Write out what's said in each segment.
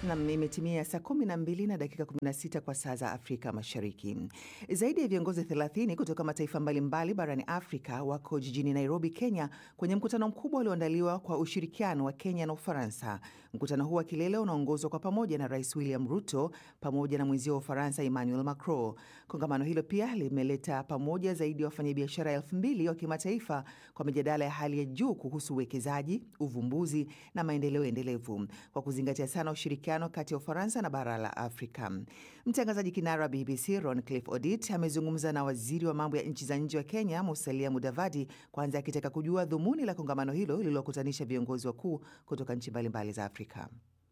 Nam, imetimia saa 12 na dakika 16 kwa saa za Afrika Mashariki. Zaidi ya viongozi 30 kutoka mataifa mbalimbali barani Afrika wako jijini Nairobi, Kenya, kwenye mkutano mkubwa ulioandaliwa kwa ushirikiano wa Kenya na Ufaransa. Mkutano huu wa kilele unaongozwa kwa pamoja na Rais William Ruto pamoja na mwenzio wa Ufaransa Emmanuel Macron. Kongamano hilo pia limeleta pamoja zaidi ya wafanyabiashara elfu mbili wa kimataifa kwa mijadala ya hali ya juu kuhusu uwekezaji, uvumbuzi na maendeleo endelevu kwa kuzingatia sana ushirikiano kati ya Ufaransa na bara la Afrika. Mtangazaji kinara wa BBC Roncliffe Odit amezungumza na waziri wa mambo ya nchi za nje wa Kenya Musalia Mudavadi, kwanza akitaka kujua dhumuni la kongamano hilo lililokutanisha viongozi wakuu kutoka nchi mbalimbali za Afrika.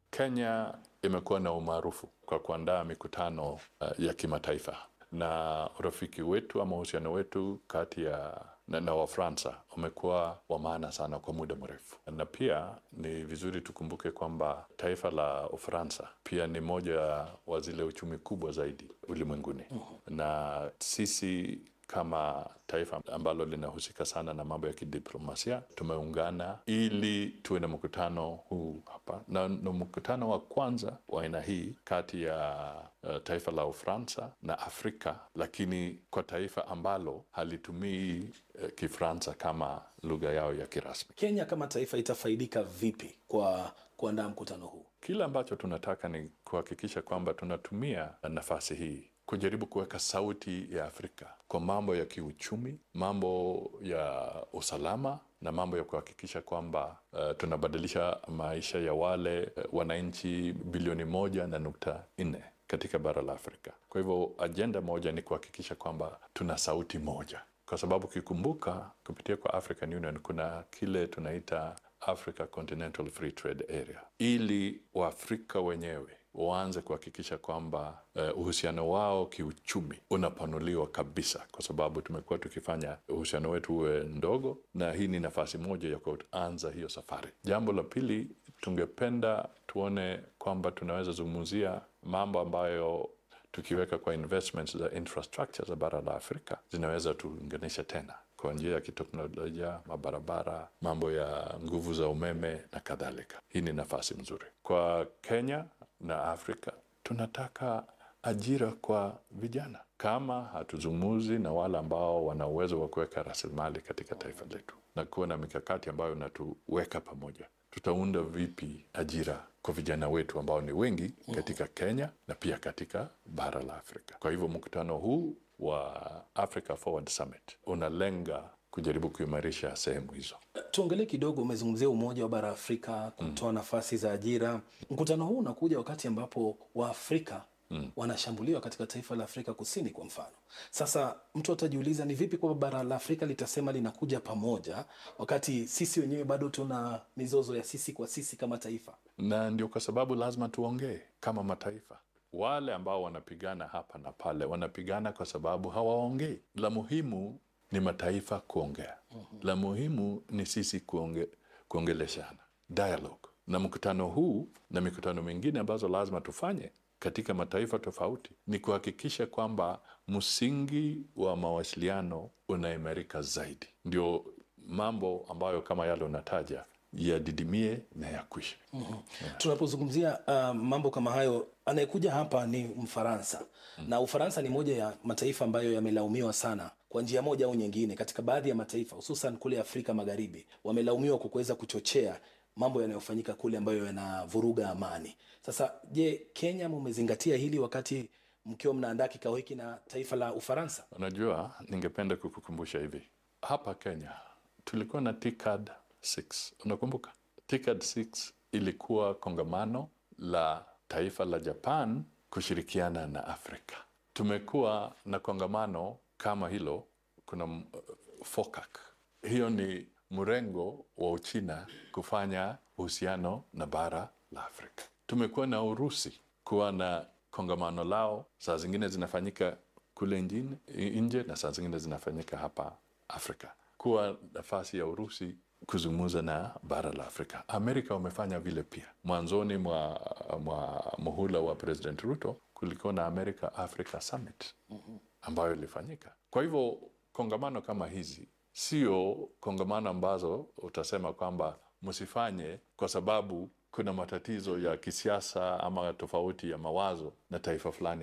Kenya imekuwa na umaarufu kwa kuandaa mikutano uh, ya kimataifa na urafiki wetu ama uhusiano wetu kati ya na, na Wafransa umekuwa wa maana sana kwa muda mrefu, na pia ni vizuri tukumbuke kwamba taifa la Ufaransa pia ni moja wa zile uchumi kubwa zaidi ulimwenguni, na sisi kama taifa ambalo linahusika sana na mambo ya kidiplomasia tumeungana ili tuwe na mkutano huu hapa, na ni mkutano wa kwanza wa aina hii kati ya uh, taifa la Ufaransa na Afrika, lakini kwa taifa ambalo halitumii uh, Kifransa kama lugha yao ya kirasmi. Kenya kama taifa itafaidika vipi kwa kuandaa mkutano huu? Kile ambacho tunataka ni kuhakikisha kwamba tunatumia nafasi hii kujaribu kuweka sauti ya Afrika kwa mambo ya kiuchumi, mambo ya usalama na mambo ya kuhakikisha kwamba uh, tunabadilisha maisha ya wale uh, wananchi bilioni moja na nukta nne katika bara la Afrika. Kwa hivyo ajenda moja ni kuhakikisha kwamba tuna sauti moja, kwa sababu ukikumbuka, kupitia kwa African Union kuna kile tunaita Africa Continental Free Trade Area, ili Waafrika wenyewe waanze kuhakikisha kwamba uh, uhusiano wao kiuchumi unapanuliwa kabisa, kwa sababu tumekuwa tukifanya uhusiano wetu uwe ndogo, na hii ni nafasi moja ya kuanza hiyo safari. Jambo la pili, tungependa tuone kwamba tunaweza zungumzia mambo ambayo tukiweka kwa investments za infrastructure za bara la Afrika zinaweza tuunganisha tena kwa njia ya kiteknolojia, mabarabara, mambo ya nguvu za umeme na kadhalika. Hii ni nafasi nzuri kwa Kenya na Afrika. Tunataka ajira kwa vijana. Kama hatuzungumzi na wale ambao wana uwezo wa kuweka rasilimali katika taifa letu na kuwa na mikakati ambayo inatuweka pamoja, tutaunda vipi ajira kwa vijana wetu ambao ni wengi katika Kenya na pia katika bara la Afrika? Kwa hivyo mkutano huu wa Africa Forward Summit unalenga kujaribu kuimarisha sehemu hizo. Tuongelee kidogo, umezungumzia umoja wa bara Afrika kutoa mm. nafasi za ajira. Mkutano huu unakuja wakati ambapo Waafrika mm. wanashambuliwa katika taifa la Afrika Kusini kwa mfano. Sasa mtu atajiuliza ni vipi kwamba bara la Afrika litasema linakuja pamoja wakati sisi wenyewe bado tuna mizozo ya sisi kwa sisi kama taifa? Na ndio kwa sababu lazima tuongee kama mataifa. Wale ambao wanapigana hapa na pale wanapigana kwa sababu hawaongei. La muhimu ni mataifa kuongea. La muhimu ni sisi kuonge, kuongeleshana dialogue. Na mkutano huu na mikutano mingine ambazo lazima tufanye katika mataifa tofauti ni kuhakikisha kwamba msingi wa mawasiliano unaimarika zaidi, ndio mambo ambayo kama yale unataja yadidimie na yakwishe. mm -hmm. yeah. Tunapozungumzia uh, mambo kama hayo, anayekuja hapa ni Mfaransa mm -hmm. na Ufaransa ni moja ya mataifa ambayo yamelaumiwa sana kwa njia moja au nyingine katika baadhi ya mataifa hususan kule Afrika Magharibi, wamelaumiwa kwa kuweza kuchochea mambo yanayofanyika kule ambayo yanavuruga amani. Sasa je, Kenya mumezingatia hili wakati mkiwa mnaandaa kikao hiki na taifa la Ufaransa? Unajua, ningependa kukukumbusha hivi, hapa Kenya tulikuwa na TICAD 6 unakumbuka? TICAD 6 ilikuwa kongamano la taifa la Japan kushirikiana na Afrika. Tumekuwa na kongamano kama hilo, kuna uh, FOCAC. Hiyo ni mrengo wa Uchina kufanya uhusiano na bara la Afrika. Tumekuwa na Urusi kuwa na kongamano lao, saa zingine zinafanyika kule nje na saa zingine zinafanyika hapa Afrika, kuwa nafasi ya Urusi kuzungumza na bara la Afrika. Amerika wamefanya vile pia. Mwanzoni mwa, mwa muhula wa President Ruto kulikuwa na America Africa Summit ambayo ilifanyika. Kwa hivyo kongamano kama hizi sio kongamano ambazo utasema kwamba msifanye kwa sababu kuna matatizo ya kisiasa ama tofauti ya mawazo na taifa fulani